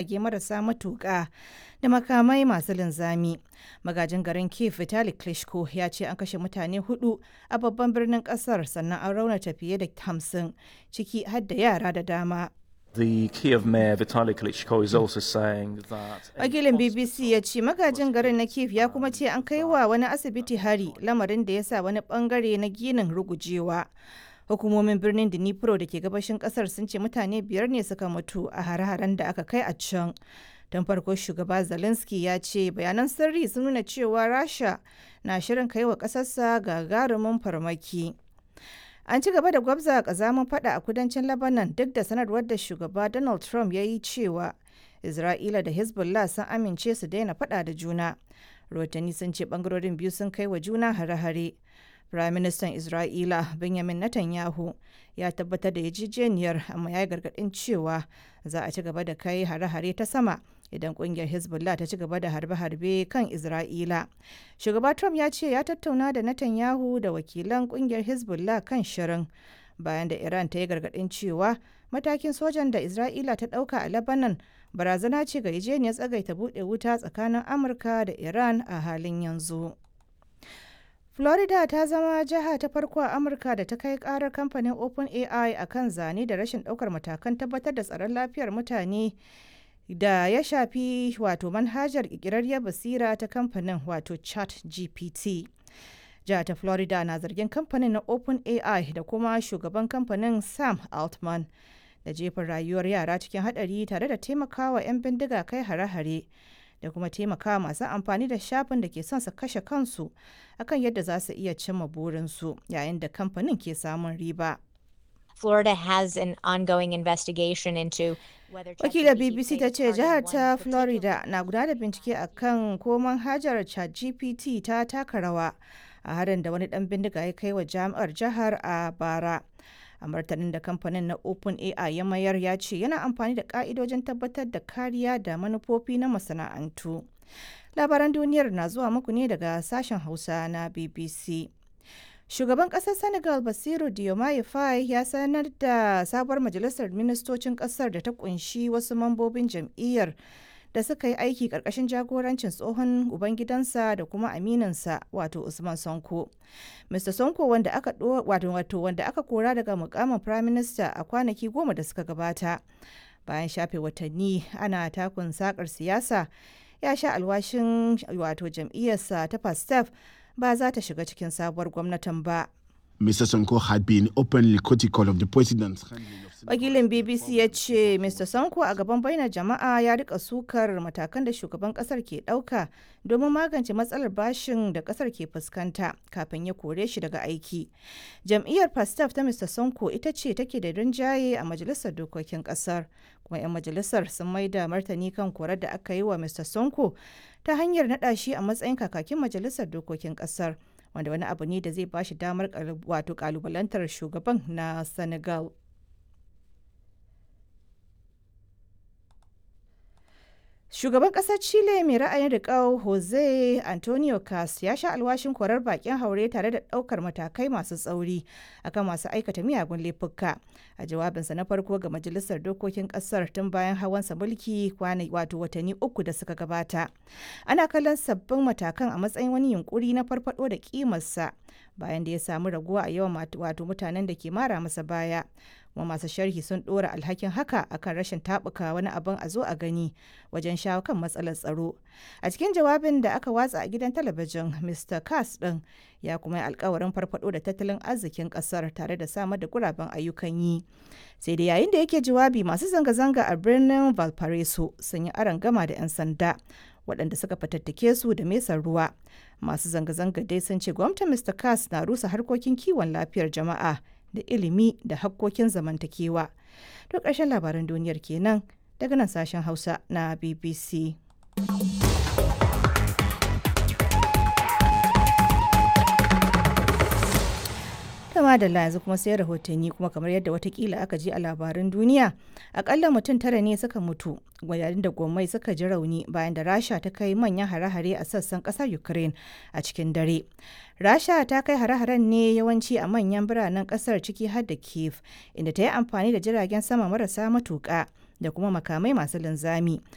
jirage marasa matuƙa da makamai masu linzami. Magajin garin Kiev Vitali Klitschko ya ce an kashe mutane hudu a babban birnin kasar sannan an raunata fiye da hamsin ciki har da yara da dama. The Kiev mayor Vitaly Klitschko is also saying that Wakilin BBC ya ce magajin garin na Kiev ya kuma ce an kai wa wani asibiti hari lamarin da ya sa wani bangare na ginin rugujewa. Hukumomin birnin Dnipro da ke gabashin kasar sun ce mutane biyar ne suka mutu a hare-haren da aka kai a can. Don farko shugaba Zelensky ya ce bayanan sirri sun nuna cewa Rasha na shirin kai wa ƙasarsa gagarumin farmaki. An ci gaba da gwabza kazamin fada a kudancin Lebanon duk da sanarwar da shugaba Donald Trump ya yi cewa Isra'ila da Hezbollah sun amince su daina fada da juna. Rotani sun ce bangarorin biyu sun kai wa juna hare-hare. Prime Minister Isra'ila Benjamin Netanyahu ya tabbatar da yarjejeniyar amma ya yi gargaɗin cewa za a ci gaba da kai hare-hare ta sama idan kungiyar Hezbollah ta ci gaba da harbe-harbe kan Isra'ila. Shugaba Trump ya ce ya tattauna da Netanyahu da wakilan kungiyar Hezbollah kan shirin bayan da Iran ta yi gargaɗin cewa matakin sojan da Isra'ila ta ɗauka a Lebanon barazana ce ga yarjejeniyar tsagaita buɗe wuta tsakanin Amurka da Iran a halin yanzu. Florida ta zama jiha ta farko a Amurka da ta kai karar kamfanin OpenAI a kan zane da rashin ɗaukar matakan tabbatar da tsaron lafiyar mutane da ya shafi wato manhajar ƙirƙirarriyar basira ta kamfanin wato chat gpt jihar ta florida na zargin kamfanin na openai da kuma shugaban kamfanin sam altman da jefin rayuwar yara cikin hadari tare da taimakawa 'yan bindiga kai hare-hare da kuma taimakawa masu amfani da shafin da ke son su kashe kansu akan yadda za su iya cimma burinsu yayin da kamfanin ke samun riba. Florida has an ongoing investigation into whether Wakilar BBC ta ce jihar ta Florida na gudanar da bincike a kan ko manhajar ChatGPT ta taka rawa a harin da wani dan bindiga ya kai wa jami'ar jihar a bara. A martanin da kamfanin na OpenAI ya mayar ya ce yana amfani da ka'idojin tabbatar da kariya da manufofi na masana'antu. Labaran duniyar na zuwa muku ne daga sashen Hausa na BBC. Shugaban ƙasar Senegal Basiru Diomaye Faye ya sanar da sabuwar majalisar ministocin ƙasar da ta kunshi wasu mambobin jam'iyyar da suka yi aiki ƙarƙashin jagorancin tsohon ubangidansa da kuma aminansa wato Usman Sonko. Mr. Sonko wanda aka wato wato wanda aka kora daga mukamin Prime Minister a kwanaki goma da suka gabata. Bayan shafe watanni ana takun sakar siyasa ya sha alwashin wato jam'iyyarsa ta Pastef ba za ta shiga cikin sabuwar gwamnatin ba. Mr. Sonko had been openly critical of the president's handling of Wakilin BBC ya ce Mr. Sonko a gaban bainar jama'a ya rika sukar matakan da shugaban kasar ke ɗauka domin magance matsalar bashin da kasar ke fuskanta kafin ya kore shi daga aiki. Jam'iyyar Pastaf ta Mr. Sonko ita ce take da rinjaye a majalisar dokokin kasar. Kuma 'yan majalisar sun maida martani kan korar da aka yi wa Mr. Sonko ta hanyar naɗa shi a matsayin kakakin majalisar dokokin kasar. wanda wani abu ne da zai ba shi damar wato kalubalantar shugaban na senegal shugaban kasar chile mai ra'ayin riƙau jose antonio cas ya sha alwashin korar bakin haure tare da ɗaukar matakai masu tsauri akan masu aikata miyagun laifuka a jawabinsa na farko ga majalisar dokokin kasar tun bayan hawansa mulki kwana wato watanni uku da suka gabata ana kallon sabbin matakan a matsayin wani yunkuri na farfado da kimarsa bayan da ya samu raguwa a yawan wato mutanen da ke mara masa baya kuma masu sharhi sun dora alhakin haka akan rashin tabuka wani abin a zo a gani wajen shawo kan matsalar tsaro a cikin jawabin da aka watsa a gidan talabijin mr cas din ya kuma yi alkawarin farfado da tattalin arzikin kasar tare da samar da guraben ayyukan yi sai da yayin da yake jawabi masu zanga-zanga a birnin valparaiso sun yi aron gama da 'yan sanda waɗanda suka fatattake su da mesar ruwa masu zanga-zanga dai sun ce gwamnatin mr cas na rusa harkokin kiwon lafiyar jama'a da ilimi da hakkokin zamantakewa to ƙarshen labaran duniyar kenan daga nan sashen hausa na bbc kama da yanzu kuma sai rahotanni kuma kamar yadda watakila aka ji a labaran duniya akalla mutum tara ne suka mutu yayin da gwamnati suka ji rauni bayan da rasha ta kai manyan hare-hare a sassan kasar ukraine a cikin dare rasha ta kai hare-haren ne yawanci a manyan biranen kasar ciki har da kiev inda ta yi amfani da jiragen sama marasa matuƙa da kuma makamai masu linzami